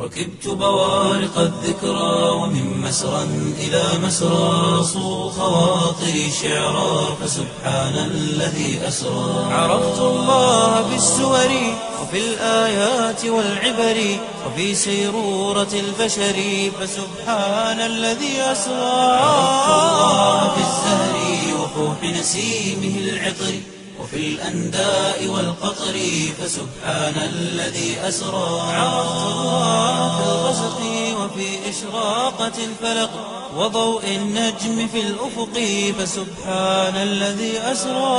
ركبت بوارق الذكرى ومن مسرى إلى مسرى صو خواطري شعرا فسبحان الذي أسرى عرفت الله بالسور وفي الآيات والعبر وفي سيرورة البشر فسبحان الذي أسرى عرفت الله بالزهر وفوح نسيمه العطر وفي الأنداء والقطر فسبحان الذي أسرى عرفت الله في الغسق وفي إشراقة الفلق وضوء النجم في الأفق فسبحان الذي أسرى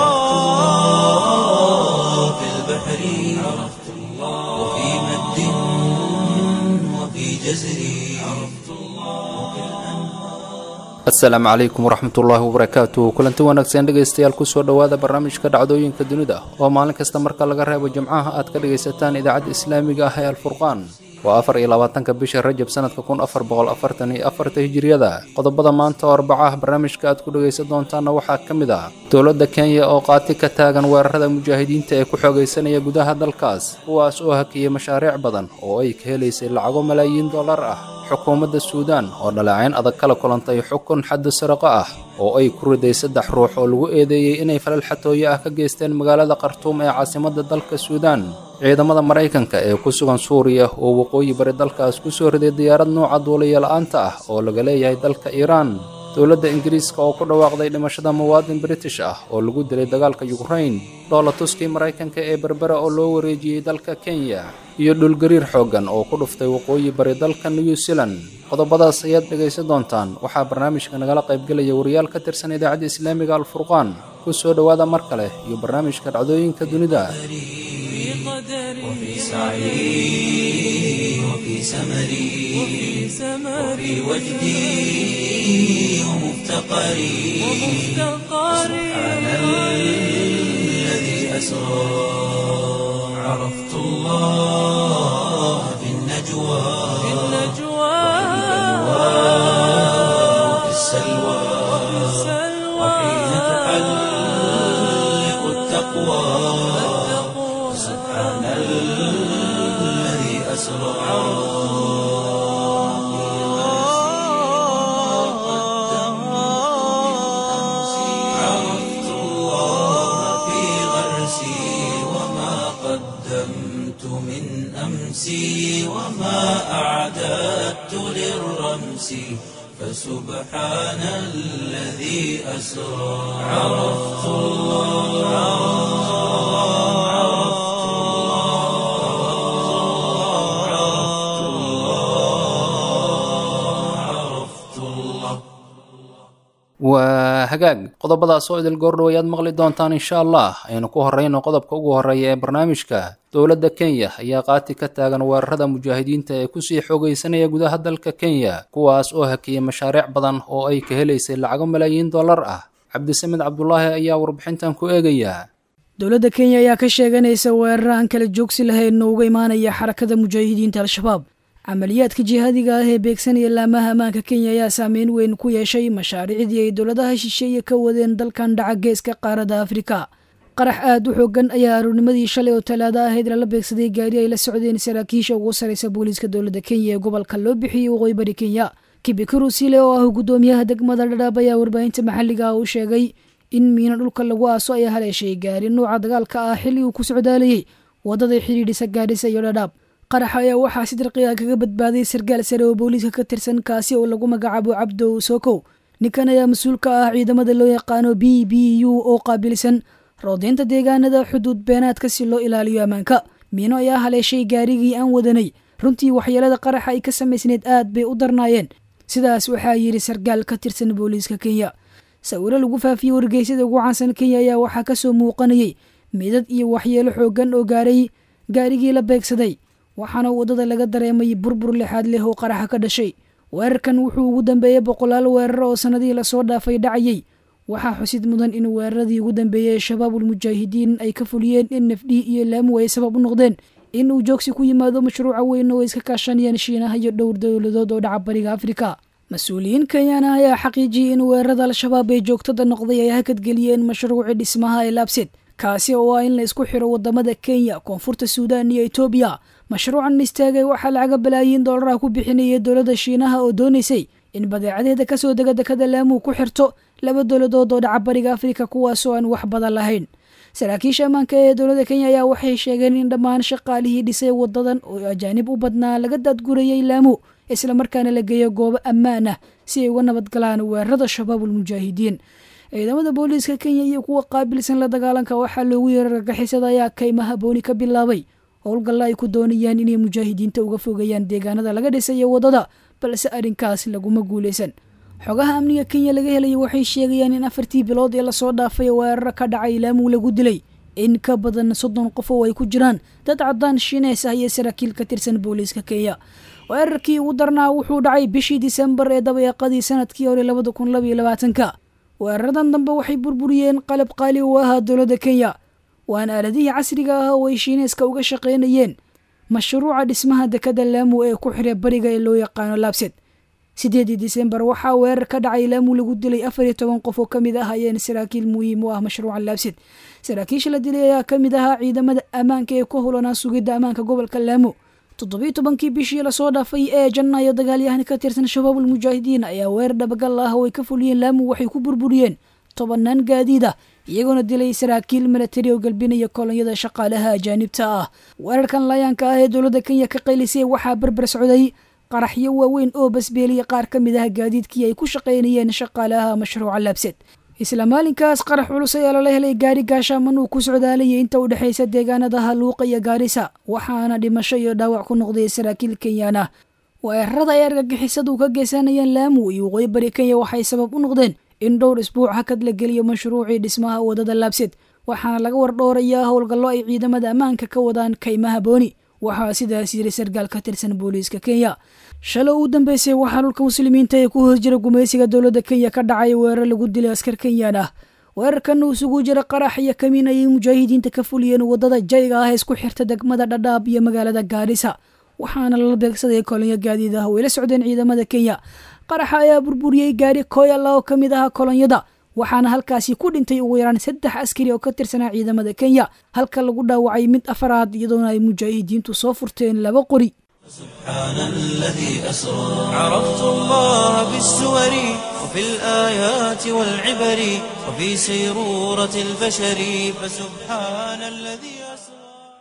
في البحر عرفت الله وفي مد وفي جزر عرفت الله asalaamu calaykum waraxmatullaahi wabarakaatu kulanti wanaagsan dhegaystayaal kusoo dhowaada barnaamijka dhacdooyinka dunida oo maalin kasta marka laga reebo jimcaha aad ka dhagaysataan idaacadda islaamiga ah ee alfurqaan waa afar iyo labaatanka bisha rajab sanadka kun afar boqol afartan iyo afarta hijiriyada qodobada maanta oo arbaca ah barnaamijka aad ku dhagaysan doontaana waxaa ka mid ah dowladda kenya oo qaati ka taagan weerarada mujaahidiinta ee ku xoogaysanaya gudaha dalkaas kuwaas oo hakiyay mashaariic badan oo ay ka helaysay lacago malaayiin dollar ah xukuumadda suudaan oo dhaleecayn adag kala kulantay xukun xaddi sariqo ah oo ay ku riday saddex ruux oo lagu eedeeyey inay falal xatooyo ah ka geysteen magaalada khartuum ee caasimadda dalka suudaan ciidamada maraykanka ee ku sugan suuriya oo waqooyi bari dalkaas ku soo riday diyaarad nuuca duuliya la'aanta ah oo laga leeyahay dalka iiraan dowladda ingiriiska oo ku dhawaaqday dhimashada muwaadin british ah oo lagu dilay dagaalka yukrain dhoola tuskii maraykanka ee berbera oo loo wareejiyey dalka kenya iyo dhulgariir xooggan oo ku dhuftay waqooyi bari dalka new zealand qodobadaas ayaad dhegaysan doontaan waxaa barnaamijka nagala qaybgelaya wariyaal ka tirsan idaacadda islaamiga alfurqaan ku soo dhowaada mar kale iyo barnaamijka dhacdooyinka dunida وفي سعي وفي سمري وفي وجدي ومفتقري سبحان الذي أسرى عرفت الله في النجوى وفي السلوى وحين تحلق التقوى سبحان الذي أسرى عرفت الله في غرسي وما قدمت من أمسي وما أعددت للرمس فسبحان الذي أسرى عرفت الله عرفت الله عرفت الله waa hagaag qodobadaas oo idil goordhow ayaad maqli doontaan insha allah aynu ku horreyno qodobka ugu horreeya ee barnaamijka dowladda kenya ayaa qaati ka taagan weerarada mujaahidiinta ee kusii xoogaysanaya gudaha dalka kenya kuwaas oo hakiyay mashaariic badan oo ay ka helaysay lacago malaayiin dollar ah cabdisamed cabdulaahi ayaa warbixintan ku eegaya dowladda kenya ayaa ka sheeganaysa weerar aan kala joogsi lahayn oo uga imaanaya xarakada mujaahidiinta al-shabaab camaliyaadka jihaadiga ah ee beegsanaya laamaha ammaanka kenya ayaa saameyn weyn ku yeeshay mashaariicdii ay dowladaha shisheeye ka wadeen dalkan dhaca geeska qaaradda afrika qarax aad u xoogan ayaa aroornimadii shalay oo talaado ahayd lala beegsaday gaari ay la socdeen saraakiisha ugu saraysa booliiska dowladda kenya ee gobolka loo bixiyey waqooyi bari kenya kibikuru sile oo ah guddoomiyaha degmada dhadhaab ayaa warbaahinta maxalliga ah u sheegay in miino dhulka lagu aaso ayaa haleeshay gaari nuuca dagaalka ah xilli uu ku socdaalayay waddaday xidhiidhisa gaadhisa iyo dhadhaab qaraxa ayaa waxaa si dirqiga kaga badbaaday sargaal sare oo booliiska ka tirsan kaasi oo lagu magacaabo cabdow sokow ninkan ayaa mas-uul ka ah ciidamada loo yaqaano b b u oo qaabilsan roodeynta deegaanada xuduud beenaadka si loo ilaaliyo ammaanka miino ayaa haleeshay gaarigii aan wadanay runtii waxyeelada qaraxa ay ka samaysneed aad bay u darnaayeen sidaas waxaa yidhi sargaal ka tirsan booliiska kenya sawiro lagu faafiyey wargeysyada ugu caansan kenya ayaa waxaa kasoo muuqanayay midad iyo waxyeelo xoogan oo gaaray gaarigii la beegsaday waxaana waddada laga dareemay burbur lixaad leh oo qaraxa ka dhashay weerarkan wuxuu ugu dambeeyey boqolaal weerar oo sannadihii lasoo dhaafay dhacayay waxaa xusid mudan in weeraradii ugu dambeeyey shabaabul mujaahidiin ay ka fuliyeen in nafdhi iyo laamu ay sabab u noqdeen in uu joogsi ku yimaado mashruuca weyn oo ay iska kaashanayaan shiinaha iyo dhowr dowladood oo dhaca bariga afrika mas-uuliyiin kenyana ayaa xaqiijiyey in weerarada al-shabaab ee joogtada noqday ay hakadgeliyeen mashruuci dhismaha ee laabsid kaasi oo ah in la isku xiro wadamada kenya koonfurta suudaan iyo etoobiya mashruucan istaagay waxaa lacaga balaayiin doolaraha ku bixinayay dowladda shiinaha oo doonaysay in badeecadeeda kasoo dega dekada laamuu ku xirto laba dowladood oo dhaca bariga afrika kuwaasoo aan wax badan lahayn saraakiisha ammaanka ee dowladda kenya ayaa waxay sheegeen in dhammaan shaqaalihii dhisay wadadan oo ajaanib u badnaa laga daadgurayay laamu islamarkaana la geeyo goobo ammaan ah si ay uga nabadgalaan weerarada shabaabul mujaahidiin ciidamada booliiska kenya iyo kuwa qaabilsan la dagaalanka waxaa loogu yeeray argagixisada ayaa kaymaha booni ka bilaabay howlgalla ay ku doonayaan inay mujaahidiinta uga fogeeyaan deegaanada laga dhisayo wadada balse arrinkaas laguma guuleysan xogaha amniga kenya laga helaya waxay sheegayaan in afartii bilood ee lasoo dhaafay weeraro ka dhacay laamuu lagu dilay in ka badan soddon qof oo ay ku jiraan dad caddaan shiineys ah iyo saraakiil ka tirsan booliiska kenya weerarkii ugu darnaa wuxuu dhacay bishii disembar ee dabayaaqadii sanadkii hore labada kun labaiyo labaatanka weeraradan dambe waxay burburiyeen qalab qaali u ahaa dowladda kenya waana aaladihii casriga ah oo ay shiineyska uga shaqaynayeen mashruuca dhismaha dekada laamu ee ku xira bariga ee loo yaqaano laabsed sideedii disembar waxaa weerar ka dhacay laamu lagu dilay afar iyo toban qof oo kamid ah ayeen saraakiil muhiim u ah mashruuca laabsed saraakiisha la dilay ayaa kamid ahaa ciidamada ammaanka ee ku hulanaa sugidda ammaanka gobolka laamu toddobiyi tobankii bishii lasoo dhaafay ee janaayo dagaalyahan ka tirsan shabaabul mujaahidiin ayaa weerar dhabagal ah oo ay ka fuliyeen laamu waxay ku burburiyeen tobanaan gaadiid ah iyagoona dilay saraakiil milatari oo galbinaya kolonyada shaqaalaha ajaanibta ah weerarkan layaanka ah ee dowladda kenya ka qaylisay waxaa berber socday qaraxyo waaweyn oo basbeeliya qaar ka mid ah gaadiidkii ay ku shaqaynayeen shaqaalaha mashruuca laabsed isla maalinkaas qarax culus ayaa lala helay gaari gaashaaman uu ku socdaalayay inta u dhexaysa deegaanada haluuqa iyo gaarisa waxaana dhimasho iyo dhaawac ku noqday saraakiil kenyaan ah weerarada ay argagixisadu ka geysanayeen laamu iyo waqooyi bari kenya waxay sabab u noqdeen in dhowr isbuuc hakad la geliyo mashruucii dhismaha wadada laabsed waxaana laga wardhoorayaa howlgallo ay ciidamada ammaanka ka wadaan kaymaha booni waxaa sidaas yiri sarkaal ka tirsan booliiska kenya shalay uu dambeysay waxaa dhulka muslimiinta ee ku hoos jira gumaysiga dowladda kenya ka dhacay weerar lagu dilay askar kenyaan ah weerarkan uu isugu jira qarax iyo kamiin ayay mujaahidiinta ka fuliyeen wadada jayga ah ee isku xirta degmada dhadhaab iyo magaalada gaarisa waxaana lala beegsaday kolonyo gaadiid ah oo ay la socdeen ciidamada kenya qaraxa ayaa burburiyey gaari koyala oo ka mid ahaa kolonyada waxaana halkaasi ku dhintay ugu yaraan saddex askari oo ka tirsanaa ciidamada kenya halka lagu dhaawacay mid afaraad iyadoona ay mujaahidiintu soo furteen laba qori سبحان الذي أسرى عرفت الله بالسور وفي الآيات والعبر وفي سيرورة البشر فسبحان الذي أسرى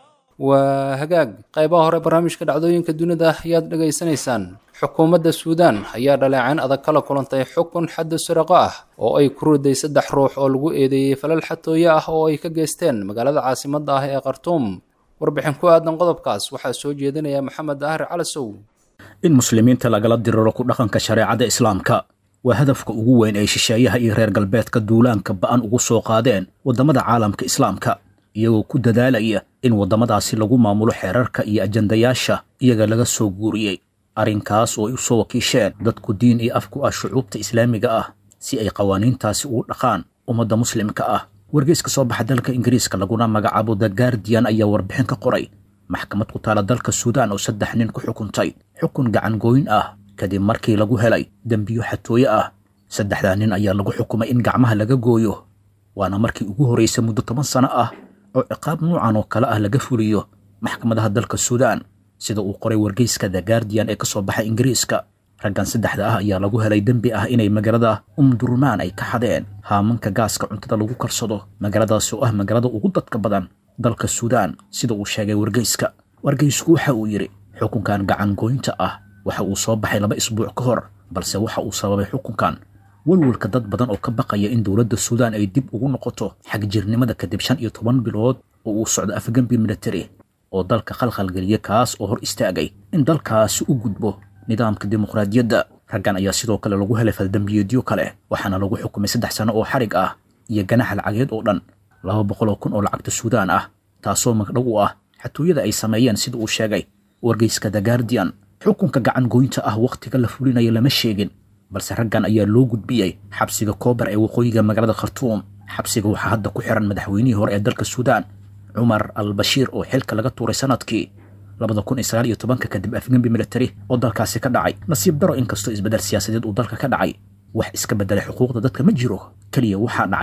waa hagaag qaybaha hore barnaamijka dhacdooyinka dunida ayaad dhegaysanaysaan xukuumadda suudaan ayaa dhaleecayn adag kala kulantay xukun xadda siraqo ah oo ay ku riday saddex ruux oo lagu eedeeyey falal xatooye ah oo ay ka geysteen magaalada caasimadda ah ee khartuum warbixin ku aadan qodobkaas waxaa soo jeedinaya maxamed ahar calasow in muslimiinta lagala diriro ku dhaqanka shareecada islaamka waa hadafka ugu weyn ay shisheeyaha iyo reer galbeedka duulaanka ba'an ugu soo qaadeen waddamada caalamka islaamka iyagoo ku dadaalaya in waddamadaasi lagu maamulo xeerarka iyo ajandayaasha iyaga laga soo guuriyey arrinkaas oo ay u soo wakiisheen dadku diin iyo af ku ah shucuubta islaamiga ah si ay qawaaniintaasi ugu dhaqaan ummadda muslimka ah wargeyska soo baxa dalka ingiriiska laguna magacaabo the guardian ayaa warbixin ka qoray maxkamad ku taala dalka suudaan oo saddex nin ku xukuntay xukun gacan gooyn ah kadib markii lagu helay dembiyo xatooye ah saddexdaa nin ayaa lagu xukumay in gacmaha laga gooyo waana markii ugu horraysay muddo toban sano ah oo ciqaab nuucan oo kale ah laga fuliyo maxkamadaha dalka suudaan sida uu qoray wargeyska the guardian ee ka soo baxay ingiriiska raggan saddexda ah ayaa lagu helay dembi ah inay magaalada umdurmaan ay ka xadeen haamanka gaaska cuntada lagu karsado magaaladaas oo ah magaalada ugu dadka badan dalka suudaan sida uu sheegay wargeyska wargeysku waxa uu yidhi xukunkan gacan gooynta ah waxa uu soo baxay laba isbuuc ka hor balse waxa uu sababay xukunkan walwalka dad badan oo ka baqaya in dowladda suudaan ay dib ugu noqoto xagjirnimada kadib shan iyo toban bilood oo uu socdo afgembi military oo dalka khalkhalgeliya kaas oo hor istaagay in dalkaasi u gudbo nidaamka dimuqraadiyadda raggan ayaa sidoo kale lagu helay faldambiyeedyo kale waxaana lagu xukumay saddex sano oo xarig ah iyo ganaxa lacageed oo dhan laba boqol oo kun oo lacagta suudaan ah taasoo magdhow u ah xatooyada ay sameeyeen sida uu sheegay wargeyska the guardian xukunka gacan goynta ah wakhtiga la fulinayo lama sheegin balse raggan ayaa loo gudbiyey xabsiga koobar ee waqooyiga magaalada khartuum xabsiga waxaa hadda ku xiran madaxweynihii hore ee dalka suudaan cumar al bashiir oo xilka laga tuuray sanadkii labada kun iyo sagaal iyo tobanka kadib afgembi military oo dalkaasi ka dhacay nasiib daro inkastoo isbeddel siyaasadeed uu dalka ka dhacay wax iska beddelay xuquuqda dadka ma jiro keliya waxaa dhacay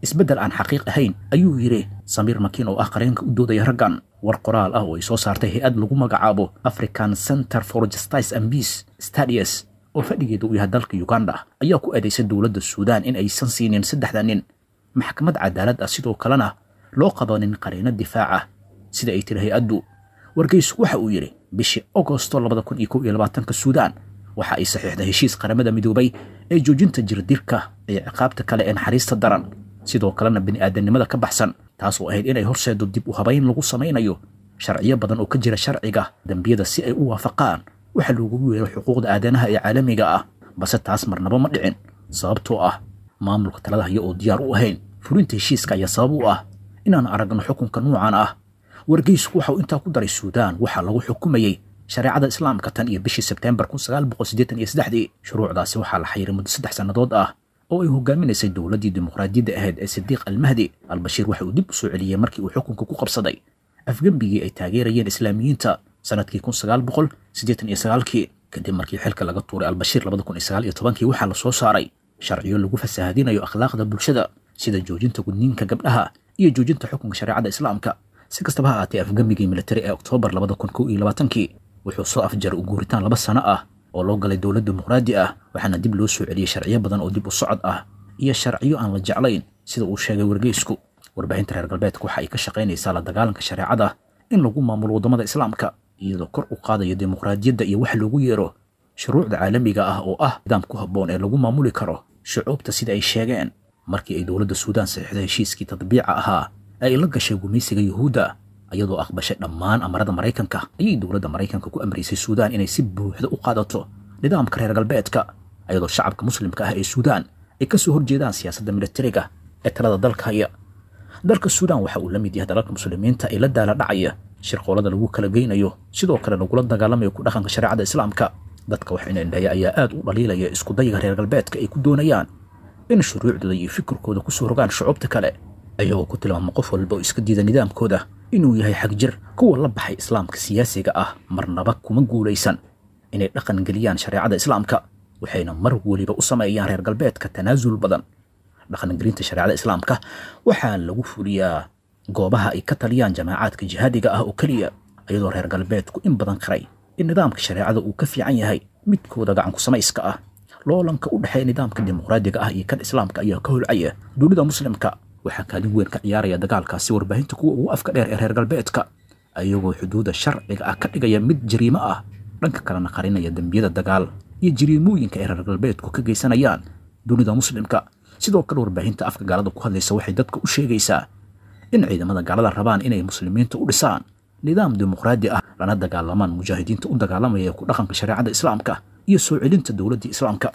isbeddel aan xaqiiq ahayn ayuu yidhi samiir makiin oo ah qareenka u doodaya raggan war qoraal ah oo ay soo saartay hay-ad lagu magacaabo african center for justice and peace stadius oo fadhigeeda uu yahay dalka uganda ayaa ku eedaysay dowladda suudaan in aysan siinin saddexda nin maxkamad cadaalad ah sidoo kalena loo qabanin qareeno difaaca sida ay tiri hay-addu wargeysu waxa uu yidhi bishii agosto labada kun iyo kow iyo labaatanka suudaan waxa ay saxiixday heshiis qaramada midoobay ee joojinta jirdirka iyo ciqaabta kale ee naxariista daran sidoo kalena bini'aadanimada ka baxsan taas oo ahayd inay horseedo dib u habayn lagu samaynayo sharciyo badan oo ka jira sharciga dembiyada si ay u waafaqaan waxa loogu yeero xuquuqda aadanaha ee caalamiga ah balse taas marnaba ma dhicin sababtoo ah maamulka talada haya oo diyaar u ahayn fulinta heshiiska ayaa sabab u ah inaan aragno xukunka nuucan ah wargeysku waxa uu intaa ku daray suudaan waxaa lagu xukumayey shareecada islaamka tan iyo bishii sebteembar kun sagaal boqol siddeetan iyo saddexdii shuruucdaasi waxaa la xayiray muddo saddex sannadood ah oo ay hogaaminaysay dowladdii dimuqraadiyadda ahayd ee sidiiq almahdi albashiir waxa uu dib u soo celiyey markii uu xukunka ku qabsaday afgembigii ay taageerayeen islaamiyiinta sanadkii kun sagaal boqol siddeetan iyo sagaalkii kadib markii xilka laga tuuray albashiir labada kun iyo sagaal iyo tobankii waxaa la soo saaray sharciyo lagu fasaahadinayo akhlaaqda bulshada sida joojinta gudniinka gabdhaha iyo joojinta xukunka shareecada islaamka si kastaba ha ahaatee afgembigii militari ee oktoobar labada kun kow iyo labaatankii wuxuu soo afjaray u guuritaan laba sano ah oo loo galay dowlad dimuqraadi ah waxaana dib loo soo celiyey sharciyo badan oo dib u socod ah iyo sharciyo aan la jeclayn sida uu sheegay wargeysku warbaahinta reer galbeedka waxa ay ka shaqaynaysaa la dagaalanka shareecada in lagu maamulo waddamada islaamka iyadoo kor u qaadaya dimuqraadiyadda iyo wax loogu yeero shuruucda caalamiga ah oo ah nidaam ku habboon ee lagu maamuli karo shucuubta sida ay sheegeen markii ay dowladda suudaan saxiixday heshiiskii tadbiica ahaa ee ay la gashay gumaysiga yuhuudda iyadoo aqbashay dhammaan amarada maraykanka ayay dowladda maraykanka ku amraysay suudaan inay si buuxda u qaadato nidaamka reer galbeedka iyadoo shacabka muslimka ah ee suudaan ay ka soo horjeedaan siyaasadda militariga ee talada dalka haya dalka suudaan waxa uu la mid yahay dalalka muslimiinta ee la daala dhacaya shirqoolada lagu kala geynayo sidoo kale lagula dagaalamayo ku dhaqanka shareecada islaamka dadka wax indhaya ayaa aad u dhaliilaya iskudayiga reer galbeedka ay ku doonayaan in shuruucdooda iyo fikirkooda ku soo rogaan shucuubta kale ayagoo ku tilmaama qof walba oo iska diida nidaamkooda inuu yahay xagjir kuwa la baxay islaamka siyaasiga ah marnaba kuma guulaysan inay dhaqan geliyaan shareecada islaamka waxayna mar weliba u sameeyaan reer galbeedka tanaasul badan dhaqangelinta shareecada islaamka waxaa lagu fuliyaa goobaha ay ka taliyaan jamaacaadka jihaadiga ah oo keliya iyadoo reer galbeedku in badan qiray in nidaamka shareecada uu ka fiican yahay midkooda gacanku samayska ah loolanka u dhexeeya nidaamka dimuqraadiga ah iyo kan islaamka ayaa ka holcaya dunida muslimka waxaa kaalin weyn ka ciyaaraya dagaalkaasi warbaahinta kuwa ugu afka dheer ee reer galbeedka ayagoo xuduudda sharciga ah ka dhigaya mid jariimo ah dhanka kalena qarinaya dembiyada dagaal iyo jariimooyinka ay reer galbeedku ka geysanayaan dunida muslimka sidoo kale warbaahinta afka gaalada ku hadlaysa waxay dadka u sheegaysaa in ciidamada gaalada rabaan inay muslimiinta u dhisaan nidaam dimuqraadi ah lana dagaalamaan mujaahidiinta u dagaalamaya ku dhaqanka shareecada islaamka iyo soo celinta dowladdii islaamka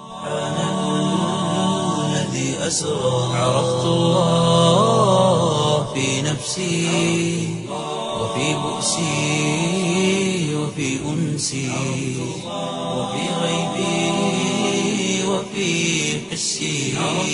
الذي أسرى عرفت الله في نفسي وفي بؤسي وفي أنسي وفي غيبي وفي حسي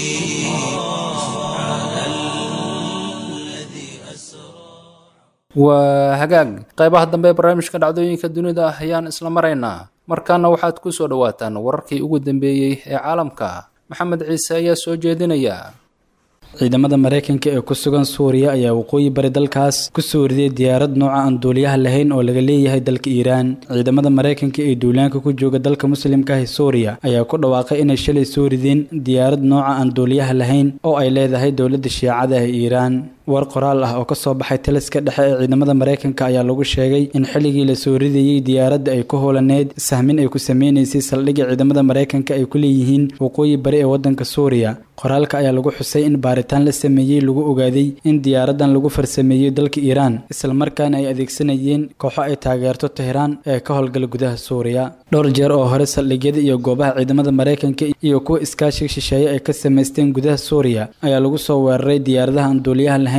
سبحان الذي أسرى waa hagaag qaybaha dambe ee barnaamijka dhacdooyinka dunida ah ayaan isla maraynaa markaana waxaad ku soo dhowaataan wararkii ugu dambeeyey ee caalamka maxamed ciise ayaa soo jeedinaya ciidamada maraykanka ee ku sugan suuriya ayaa waqooyi bari dalkaas ku soo riday diyaarad nooca aan duuliyaha lahayn oo laga leeyahay dalka iiraan ciidamada maraykanka ee duulaanka ku jooga dalka muslimka ah ee suuriya ayaa ku dhawaaqay inay shalay soo rideen diyaarad nooca aan duuliyaha lahayn oo ay leedahay dowladda shiicada ee iiraan war qoraal ah oo ka soo baxay taliska dhexe ee ciidamada maraykanka ayaa lagu sheegay in xilligii la soo ridayey diyaaradda ay ku howlaneyd sahmin ay ku sameynaysay saldhigga ciidamada maraykanka ay ku leeyihiin waqooyi bari ee waddanka suuriya qoraalka ayaa lagu xusay in baaritaan la sameeyey lagu ogaaday in diyaaraddan lagu farsameeyey dalka iiraan islamarkaana ay adeegsanayeen kooxo ay taageerto tehraan ee ka howlgala gudaha suuriya dhowr jeer oo hore saldhigyada iyo goobaha ciidamada maraykanka iyo kuwa iskaashiga shisheeye ay ka samaysteen gudaha suuriya ayaa lagu soo weeraray diyaaradaha aan duuliyaha lahayn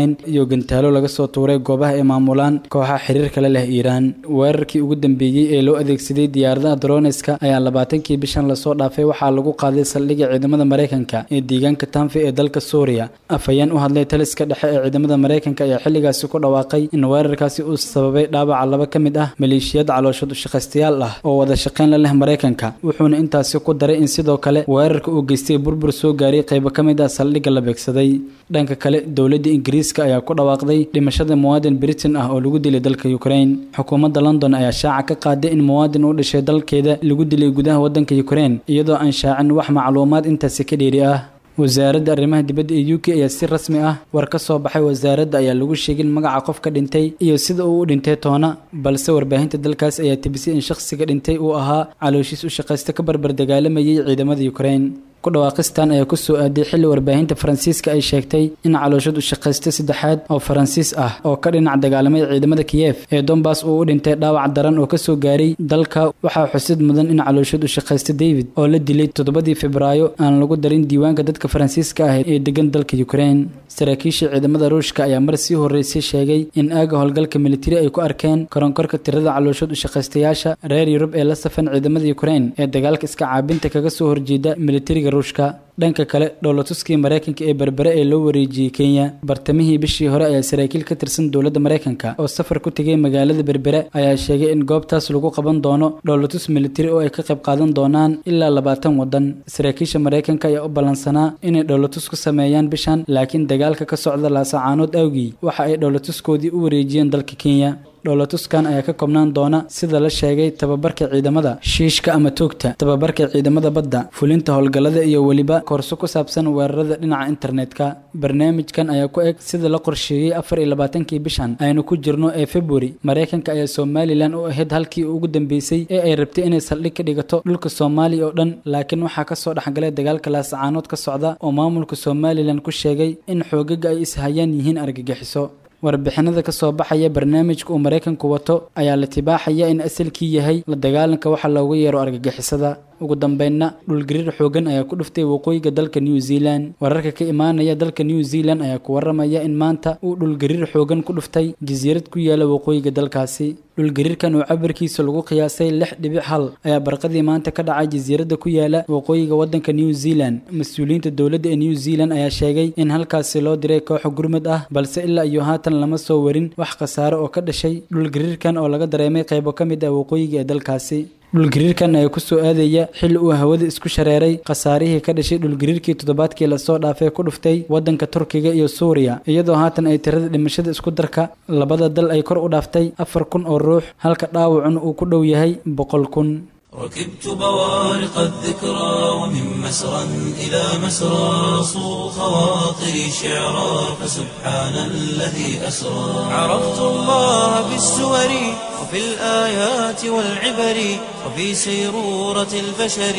lahayn iyo gantaalo laga soo tuuray goobaha ay maamulaan kooxaha xiriirka la leh iiraan weerarkii ugu dambeeyey ee loo adeegsaday diyaaradaha droniska ayaa labaatankii bishan lasoo dhaafay waxaa lagu qaaday saldhigga ciidamada maraykanka ee deegaanka tanfi ee dalka suuriya afhayeen u hadlay taliska dhexe ee ciidamada maraykanka ayaa xilligaasi ku dhawaaqay in weerarkaasi uu sababay dhaawaca laba ka mid ah maleeshiyad calooshood ushaqaystayaal ah oo wada shaqayn la leh maraykanka wuxuuna intaasi ku daray in sidoo kale weerarka uu geystay burbur soo gaaray qaybo ka mid ah saldhigga la beegsaday dhanka kale dowladda ingiriiska ayaa ku dhawaaqday dhimashada muwaadin britain ah oo lagu dilay dalka ukraine xukuumadda london ayaa shaaca ka qaaday in muwaadin u dhashay dalkeeda lagu dilay gudaha waddanka ukraine iyadoo aan shaacin wax macluumaad intaasi ka dheeri ah wasaaradda arrimaha dibadda ee u k ayaa si rasmi ah war ka soo baxay wasaaradda ayaa lagu sheegin magaca qofka dhintay iyo sida uu u dhintay toona balse warbaahinta dalkaas ayaa tibisay in shakhsiga dhintay uu ahaa calooshiis u shaqaysta ka barbar dagaalamayay ciidamada ukraine ku dhawaaqistan ayaa ku soo aaday xilli warbaahinta faransiiska ay sheegtay in calooshad u shaqaysta saddexaad oo faransiis ah oo ka dhinac dagaalamay ciidamada kiyef ee donbass uu u dhintay dhaawac daran oo kasoo gaaray dalka waxaa xusid mudan in calooshad u shaqaysta david oo la dilay toddobadii febraayo aan lagu darin diiwaanka dadka faransiiska ah ee degan dalka ukraine saraakiisha ciidamada ruushka ayaa mar sii horreysay sheegay in aaga howlgalka militari ay ku arkeen koronkorka tirada calooshad u shaqaystayaasha reer yurub ee la safan ciidamada ukraine ee dagaalka iska caabinta kaga soo horjeeda militariga ruushka dhanka kale dhowlatuskii maraykanka ee berbere ee loo wareejiyey kenya bartamihii bishii hore ayaa saraakiil ka tirsan dowladda maraykanka oo safar ku tegay magaalada berbere ayaa sheegay in goobtaas lagu qaban doono dhowlatus militari oo ay ka qayb qaadan doonaan ilaa labaatan waddan saraakiisha maraykanka ayaa u ballansanaa inay dhowlatus ku sameeyaan bishan laakiin dagaalka ka socda laasacaanood awgii waxa ay dhowlatuskoodii u wareejiyeen dalka kenya dhowlatuskan ayaa ka koobnaan doona sida la sheegay tababarka ciidamada shiishka ama toogta tababarka ciidamada badda fulinta howlgallada iyo weliba koorso ku saabsan weerarada dhinaca internetka barnaamijkan ayaa ku eg sida la qorsheeyey afar iyo labaatankii bishan aynu ku jirno ee february maraykanka ayaa somalilan u ahayd halkii ugu dambeysay ee ay rabtay inay saldhig ka dhigato dhulka soomaaliya oo dhan laakiin waxaa kasoo dhexgalay dagaalka laasacaanood ka socda oo maamulka somalilan ku sheegay in xoogaga ay ishayaan yihiin argagixiso warbixinada ka soo baxaya barnaamijka uu maraykanku wato ayaa la tibaaxaya in asalkii yahay la dagaalanka waxa loogu yeero argagixisada ugu dambeynna dhulgariir xoogan ayaa ku dhuftay waqooyiga dalka new zealand wararka ka imaanaya dalka new zealand ayaa ku waramaya in maanta uu dhulgariir xoogan ku dhuftay jasiirad ku yaala waqooyiga dalkaasi dhulgariirkan oo cabirkiisa lagu qiyaasay lix dhibic hal ayaa barqadii maanta ka dhacay jasiiradda ku yaala waqooyiga waddanka new zealand mas-uuliyiinta dowladda ee new zealand ayaa sheegay in halkaasi loo diray kooxo gurmad ah balse ilaa iyo haatan lama soo warin wax khasaare oo ka dhashay dhulgariirkan oo laga dareemay qaybo ka mid ah waqooyiga ee dalkaasi dhulgariirkan ayaa kusoo aadaya xilli uu hawada isku shareeray khasaarihii ka dhashay dhulgariirkii toddobaadkii lasoo dhaafay ku dhuftay waddanka turkiga iyo suuriya iyadoo haatan ay tirada dhimashada isku darka labada dal ay kor u dhaaftay afar kun oo ruux halka dhaawacuna uu ku dhow yahay boqol kun ركبت بوارق الذكرى ومن مسرى إلى مسرى صو خواطري شعرا فسبحان الذي أسرى عرفت الله بالسور وفي الآيات والعبر وفي سيرورة البشر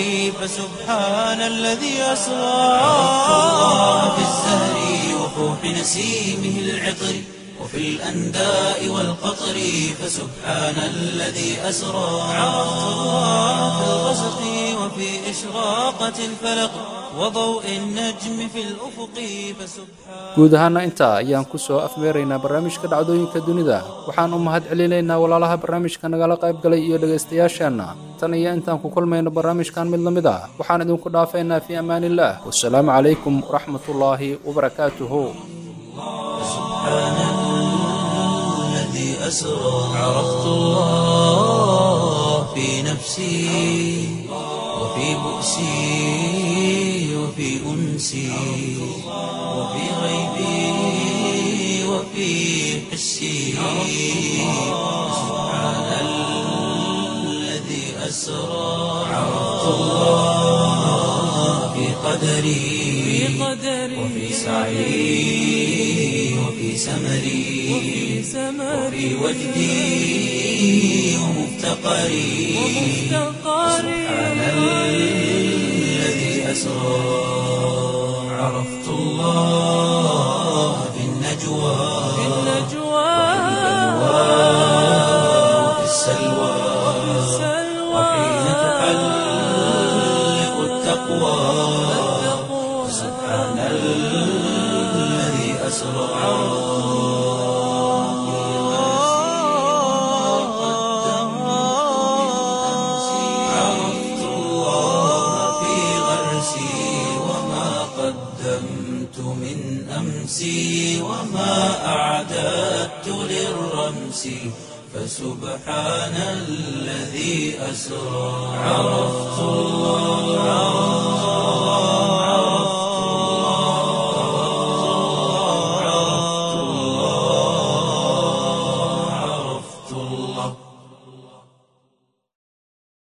فسبحان الذي أسرى عرفت الله بالزهر وفوح نسيمه العطر وفي الأنداء والقطر فسبحان الذي أسرى عرفت الله في الغسق وفي إشراقة الفلق وضوء النجم في الأفق فسبحان guud ahaana intaa ayaan ku soo afmeeraynaa barnaamijka dhacdooyinka dunida waxaan u mahad celinaynaa walaalaha barnaamijka nagala qayb galay iyo dhegaystayaasheenna tan iyo intaan ku kulmayno barnaamijkan mid la mid ah waxaan idinku dhaafaynaa fii amaanillaah wasalaamu calaykum waraxmatullaahi wabarakaatuhu الذي أسرى عرفت الله في نفسي وفي بؤسي وفي أنسي وفي غيبي وفي حسي سبحان الذي أسرى عرفت الله في قدري وفي سعي وفي سمري وفي وجدي ومفتقري سبحان الذي أسرى عرفت الله في النجوى وفي السلوى وحين تحلق التقوى سبحان الذي أسرى فسبحان الذي أسرى عرفت الله